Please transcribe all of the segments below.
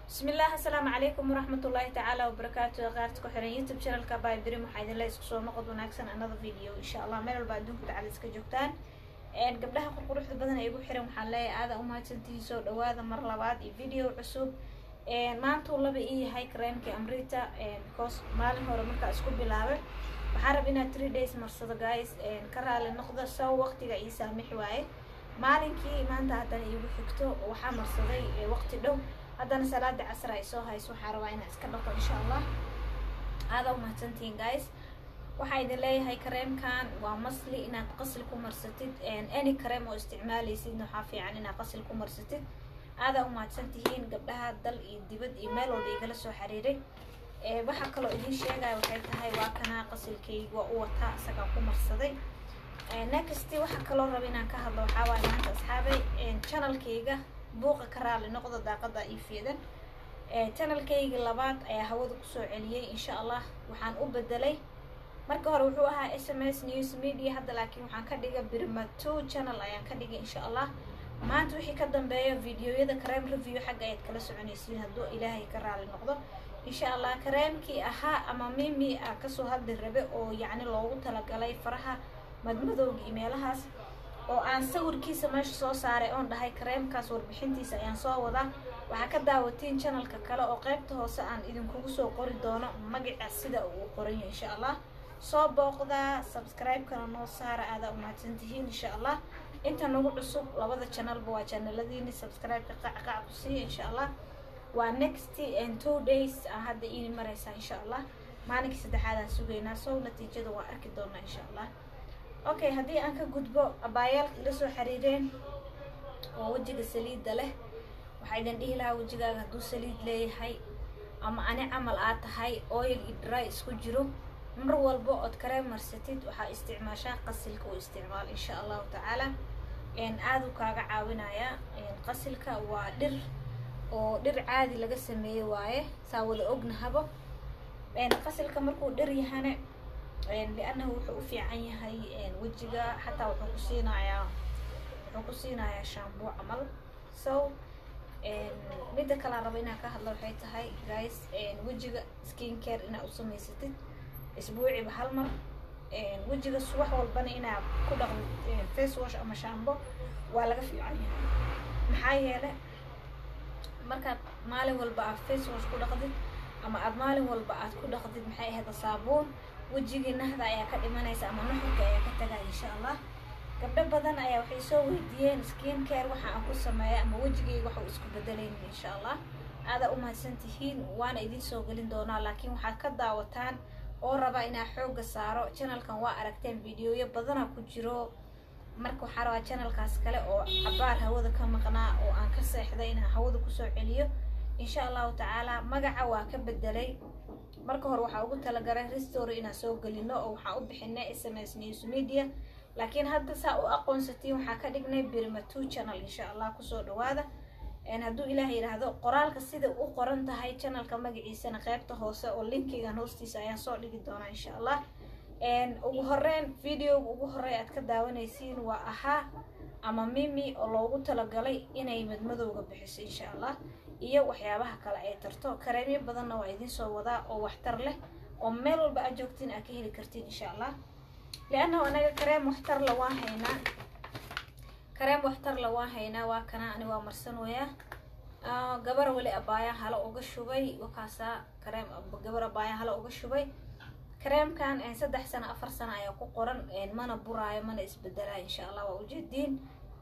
bismillaah assalaamu calaykum waraxmatullaahi tacaala wabarakaatu qaarta ku xiran youtube channelka bybrim waxaa idinle isku soo noqod wanaagsan another video insha allah meel walba adduunka tacala iska joogtaan gabdhaha qurquruxda badan ee igu xiran waxaan leeyahay aada umahadsantihiin soo dhawaada mar labaad iyo video cusub maanta uu laba ii yahay kareemkii amrita because maalin hore markaa isku bilaabay waxaa rab inaad three days marsado guys ka raali noqda sow waqtiga ii saamix waaye maalinkii maanta haddana iigu xigto waxaa marsaday waqti dhow haddana salaada casr ay soo hayso waxaa rabaa inaa iska dhaqo insha allah aada umahadsantihiin guys waxaa idin leeyahay kareemkan waa masli inaad qasil ku marsatid any kareem oo isticmaalaysidna waxaa fiican inaad qasil ku marsatid aadaa umahadsantihiin gabdhaha dal iyo dibad iyo meel walba igala soo xiriiray waxaa kaloo idiin sheegaya waxay tahay waa kanaa qasilkayga waa u wataa isagaa ku marsaday next waxaa kaloo raba inaan ka hadlo waxaa waaye maanta asxaabay channelkayga buuqa ka raali noqda daaqada iyo fiidan channelkayga labaad ayaa hawada kusoo celiyey insha allah waxaan u bedelay marka hore wuxuu ahaa s m s news media hadda laakiin waxaan ka dhigay birma two channel ayaan ka dhigay insha allah maanta wixii ka dambeeyo videoyada kareem review xagga ayaad kala soconaysiin hadduu ilaahay ka raali noqdo insha allah kareemkii ahaa ama mimi a kasoo hadli rabe oo yacni loogu talagalay faraha madmadowga iyo meelahaas oo aan sawirkiisa meesha soo saaray oon dhahay kareemkaas warbixintiisa ayaan soo wadaa waxaa ka daawatiin channelka kale oo qaybta hoose aan idinkugu soo qori doono magaca sida uu qoranyo insha allah soo booqdaa subscribe-kana noo saara aadaa umahadsantihiin insha allah inta nagu cusub labada channelba waa channeladiini subscribe-ka qacqac ku siiya insha allah waa next and two days aa hadda iini mareysaa insha allah maalinkii saddexaadaan sugaynaa sow natiijada waa arki doonaa insha allah okay haddii aan ka gudbo abaayaalka ila soo xiriireen oo wejiga saliidda leh waxaa idin dhihi lahaa wejigaaga hadduu saliid leeyahay ama ani camal aad tahay oil iyo dry isku jiro mar walba ood karee marsatid waxaa isticmaashaa qasilka u isticmaal insha allahu tacaala aaduu kaaga caawinayaa qasilka waa dhir oo dhir caadi laga sameeye waaye saa wada ognahabo qasilka markuu dhir yahane liannahu wuxuu u fiican yahay wejiga xataa wuxuu ku siinayaa wuxuu ku siinayaa shambo camal so midda kalaa raba inaan ka hadlo waxay tahay guys wejiga skin care inaad u samaysatid isbuuciba hal mar wejiga subax walbana inaad ku dhaqdid face wash ama shambo waa laga fiican yahay maxaa yeele markaad maalin walba aad face wash ku dhaqdid ama aad maalin walba aad ku dhaqdid maxay ahayd saabuun wejigii nahda ayaa ka dhimanaysa ama nuxurka ayaa ka tagaya insha allah gabdho badan ayaa waxay soo weydiiyeen skin care waxa aan ku sameeya ama wejigayga waxau isku bedelaynin insha allah aadaa umahadsan tihiin waana idiin soo gelin doonaa laakiin waxaad ka daawataan oo rabaa inaa xooga saaro channelkan waa aragteen videoyo badana ku jiro marka waxaa rabaa channelkaas kale oo cabaar hawada ka maqnaa oo aan ka seexday inaan hawada kusoo celiyo insha allahu tacaala magaca waa ka bedelay marka hore waxaa ugu talagalay restory inaan soo gelino oo waxaa u bixinay s m s news media laakiin hadda saa u aqoonsatiin waxaa ka dhignay birma two channel insha allah kusoo dhawaada hadduu ilaah yidhaahdo qoraalka sida u qoran tahay channelka magaciisana qaybta hoose oo linkigan hoostiisa ayaan soo dhigi doonaa insha allah ugu horeyn videoga ugu horey aad ka daawanaysiin waa ahaa ama mimi oo loogu talagalay inay madmadowga bixiso insha allah iyo waxyaabaha kale ay tarto kareemyo badanna waa idiin soo wadaa oo waxtar leh oo meel walba aad joogtiin aad ka heli kartiin insha allah liannahu anaga kareem waxtarla waan haynaa kareem waxtarla waan haynaa waa kana ani waa marsanooyaa gabar weli abaaya hala uga shubay wakaasaa kareem gabar abaaya hala uga shubay kareemkan saddex sano afar sano ayaa ku qoran mana buraayo mana isbedelaa insha allah waa ujeediin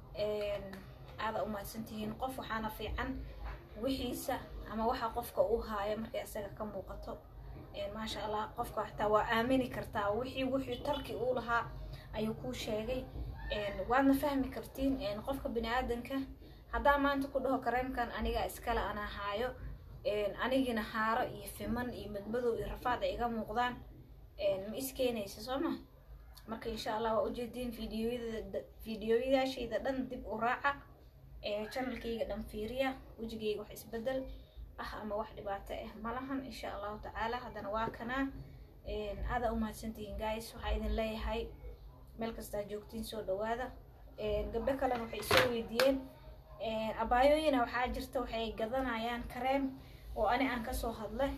aada umahadsantihiin qof waxaana fiican wixiisa ama waxa qofka uu haayo markay isaga ka muuqato maasha allah qofka xataa waa aamini kartaa wixii wixii tarki uu lahaa ayuu kuu sheegay waadna fahmi kartiin qofka bini aadanka haddaa maanta ku dhaho kareemkan aniga iskale anaa haayo anigina haaro iyo fiman iyo madmadow iyo rafaad ay iga muuqdaan ma iskeenaysa soo ma marka insha allah waa ujeediin videoyada videoyadaashayda dhan dib u raaca channelkayga dhan fiiriya wejigayga wax isbedel ah ama wax dhibaato ah malahan insha allahu tacaala haddana waa kanaa aadaa umahadsantihiin guys waxaa idin leeyahay meel kastaa joogtiin soo dhawaada gabdho kalena waxay soo weydiiyeen abaayooyina waxaa jirta waxay gadanayaan kareem oo ani aan kasoo hadlay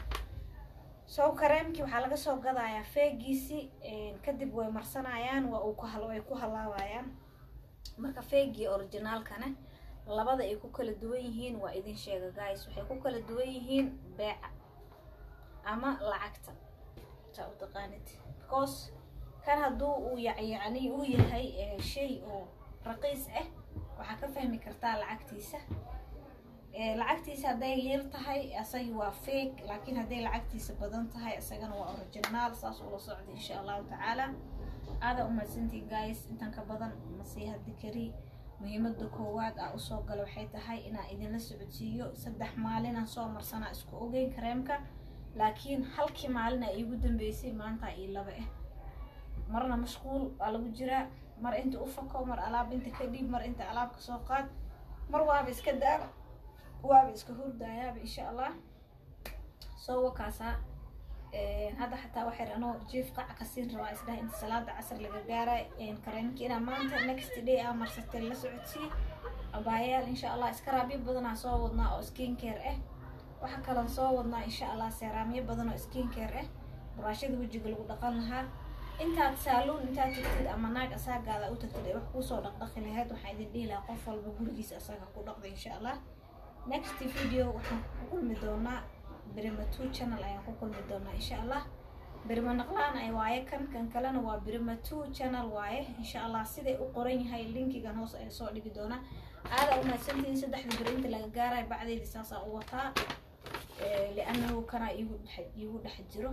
sow kareemkii waxaa laga soo gadayaa feegiisi kadib way marsanayaan waa uu way ku halaabayaan marka feegii originaalkana labada ay ku kala duwan yihiin waa idin sheega guys waxay ku kala duwan yihiin beeca ama lacagta saa u taqaanid because kan hadduu uu yacni uu yahay shay oo raqiis ah waxaa ka fahmi kartaa lacagtiisa lacagtiisa hadday yar tahay asagi waa fake laakiin hadday lacagtiisa badan tahay isagana waa originaal saas ula socda insha allahu tacaala aada umadsantii guys intan ka badan masii haddi kari muhiimada koowaad aa usoo gala waxay tahay inaan idinla socodsiiyo saddex maalinaan soo marsanaa isku ogeyn kareemka laakiin halkii maalin a iigu dambeysay maanta io laba ah marna mashquul waa lagu jiraa mar inta u fako mar alaab inta ka dhiib mar inta alaab ka soo qaad mar waaba iska daaba waaba iska hurdaayaaba insha allah soo wakaasaa hadda xataa waxay anoo jief qac ka siin rabaa isdhaha inta salaada casar laga gaaray kareemkii inaa maanta next day aa marsatay la socodsii abaayaal insha allah iskaraabyo badanaa soo wadnaa oo skin care ah waxaa kaloon soo wadnaa insha allah seeraamyo badan oo skin care ah buraashada wejiga lagu dhaqan lahaa intaad saaluun intaad tagtid ama naag asaagaada u tagtid ay wax kuusoo dhaqdhaqi lahayd waxaa idin dhihi lahaa qof walba gurigiisa asaga ku dhaqda insha allah next video waxaan ku kulmi doonaa birima two channel ayaan ku kulmi doonaa insha allah birima naqlaan ay waaye kan kan kalena waa birima two channel waaye insha allah siday u qoran yahay linkigan hoos ayaa soo dhigi doonaa aada umahadsantihiin saddexda beri inta laga gaarayo bacdeedi saasaa u wataa liannahu kanaa iigu dhex iigu dhex jiro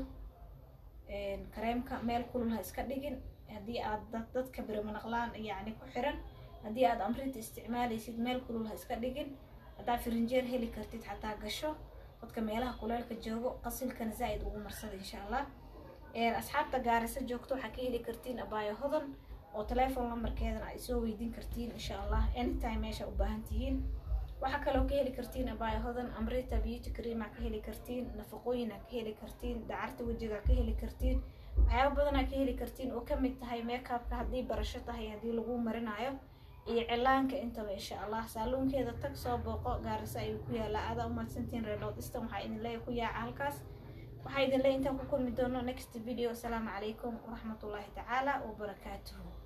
kareemka meel kulul ha iska dhigin haddii aad dad dadka birima naqlaan yacni ku xiran haddii aad amrinta isticmaalaysid meel kulul ha iska dhigin haddaa firinjeer heli kartid xataa gasho dadka meelaha kuleelka joogo qasilkana zaa'id ugu marsada insha allah asxaabta gaarisa joogto waxaa ka heli kartiin abaayo hodan oo telephone numberkeedana ay soo weydiin kartiin insha allah anytime meesha u baahan tihiin waxaa kaloo ka heli kartiin abaayo hodan amrita beauty creama ka heli kartiin nafaqooyina ka heli kartiin dacarta wejiga ka heli kartiin waxyaaba badanaa ka heli kartiin oo kamid tahay makeupka haddii barasho tahay haddii lagu marinayo iyo cilaanka intaba insha allah saaluunkeeda tag soo booqo gaarisa ayuu ku yaalaa aada umadsantiin reedhood istan waxaa idin leeya ku yaaca halkaas waxaa idin leeya intaan ku kulmi doono next video asalaamu calaykum waraxmatullaahi tacaala wabarakaatuhu